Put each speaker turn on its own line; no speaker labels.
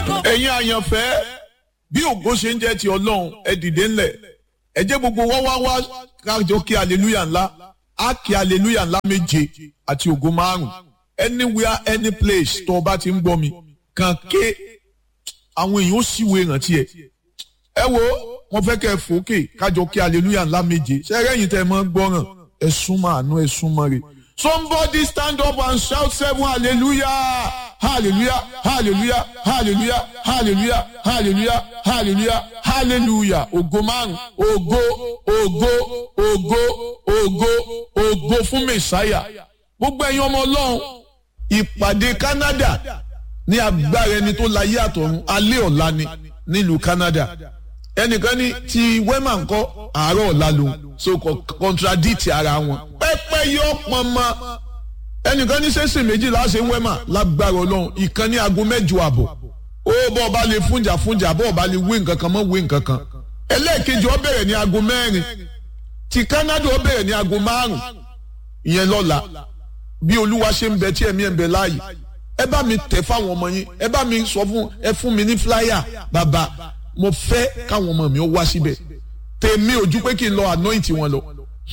ẹ̀yin àyànfẹ́ bí ògo ṣe ń jẹ́ ti ọlọ́run ẹ dìde ńlẹ̀ ẹ jẹ́ gbogbo wá wá wá kájọ kí aleluya ńlá á kí aleluya ńlá méje àti ògo márùn anywhere any place tó o bá ti ń gbọ́ mi kàn ké àwọn èèyàn ó sì wo ìrántí ẹ ẹ wo wọn fẹ́ kẹ́ ẹ fòókè kájọ kí aleluya ńlá méje ṣẹ́rẹ́ yìí tẹ́ ẹ máa ń gbọ́ràn ẹ súnmọ́ àánú ẹ súnmọ́ rẹ̀ somebody stand up and shout seven hallelujah hallelujah hallelujah hallelujah hallelujah hallelujah hallelujah hallelujah ògo márùn ògo ògo ògo ògo ògo fún mẹsàáyà gbogbo ẹ̀yin ọmọ Ọlọ́run ìpàdé Canada ní agbára ẹni tó láyé àtọ̀run alẹ́ ọ̀la ni nílùú Canada ẹnìkan ní ti wema ńkọ́ àárọ̀ ọ̀la lòun so kò contradict ara wọn pẹ́pẹ́ yọ pọnmọ ẹnìkan ní sẹ́sìn méjìlá ṣe wema lágbára ọlọ́run ìkan ní aago mẹ́jọ àbọ̀ ó bọ́ ọba lè fúnjà fúnjà bọ́ ọba lè wé nǹkan kan mọ́ wé nǹkan kan ẹlẹ́ẹ̀kejì ó bẹ̀rẹ̀ ní aago mẹ́rin ti Canada ó bẹ̀rẹ̀ ní aago márùn ìyẹn lọ́la bí olúwa ṣe ń bẹ tí ẹ̀mí ẹ̀ ń bẹ láàyè ẹ bá mi tẹ̀ fáwọn ọmọ yín ẹ bá mi sọ fún ẹ fún mi ní flyer bàbá mo fẹ́ káwọn ọmọ mi ó wá síbẹ̀ tèmi ojú pé kí n lọ anoint wọn lọ